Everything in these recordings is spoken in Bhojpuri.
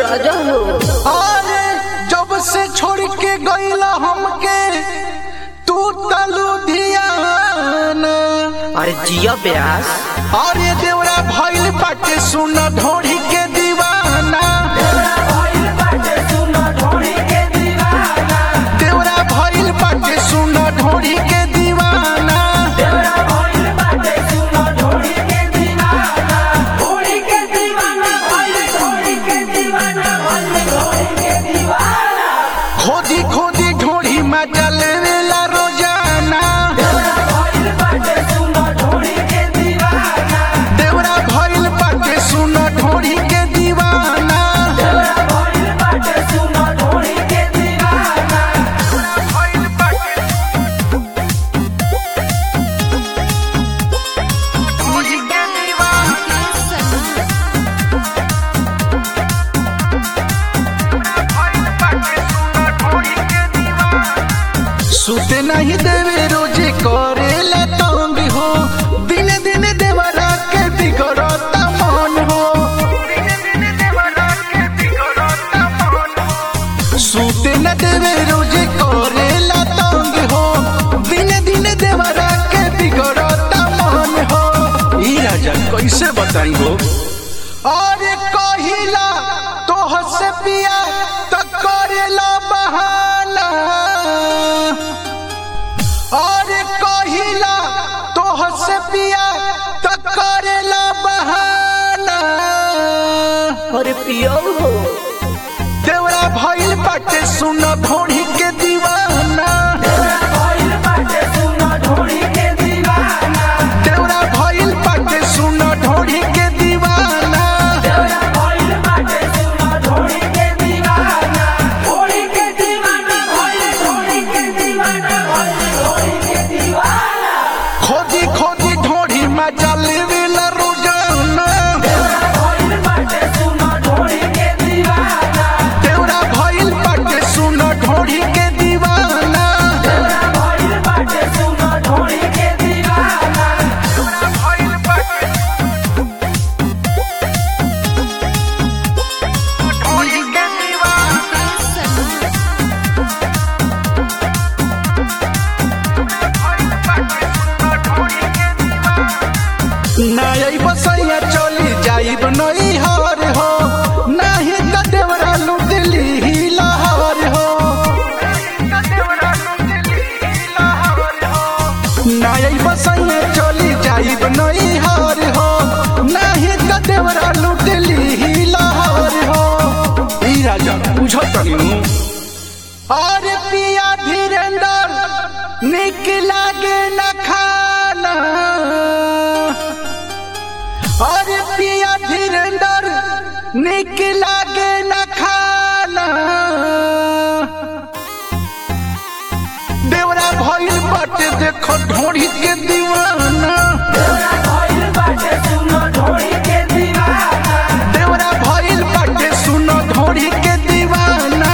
राजा हो अरे जब से छोड़ के गईला हमके तू तलू धियाना अरे जिया ब्यास अरे देवरा भइल बाटे सुन ढोढ़ी के दीवाना देवरा भइल बाटे सुन ढोढ़ी के दीवाना खोदी खोदी ढोढ़ी मजा लेवेला रोजाना देवरा भइल बाटे सुन ढोढ़ी के दीवाना भइल बाटे ढोढ़ी के दीवाना भइल बाटे सुन ढोढ़ी के दीवाना सुते नहीं देवे रोजे करेला तंग हो दिन दिन देवरा के बिगड़ता मन हो सुते न देवे रोजे करेला तंग हो दिन दिन देवरा के बिगड़ता मन हो ई राजा कैसे बताई हो अरे कहिला तोह से पिया तो करेला बहाना अरे कहिला तोह से पिया तो करेला बहाना अरे पियो हो देवरा भइल बाटे सुन ढोढ़ी के दीवाना देवरा भइल बाटे सुन ढोढ़ी के दीवाना खोदी खोदी ढोढ़ी मजा लेवेला रोजाना देवरा भइल बाटे सुन ढोढ़ी के दीवाना भइल बाटे ढोढ़ी के दीवाना नाई बसैया चली जाइब नई हर हो नाही त देवरा लुटली ही लहर हो नाई बसैया चली जाइब नई हर हो नाही त देवरा लुटली ही लहर हो ई राजा बुझत नु अरे पिया धीरेन्द्र निक लागे न खाना अरे पिया धीरेन्द्र निक लागे न खाना देवरा भइल बाटे देखो ढोढ़ी के दीवाना देवरा भइल बाटे सुन ढोढ़ी के दीवाना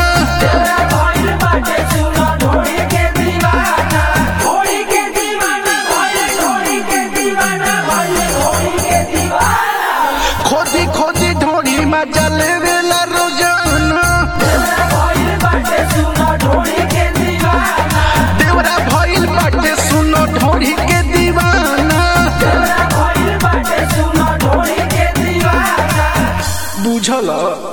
खोदी खोदी ढोढ़ी मजा लेवेला रोजाना देवरा भइल बाटे सुन ढोढ़ी के दीवाना बुझल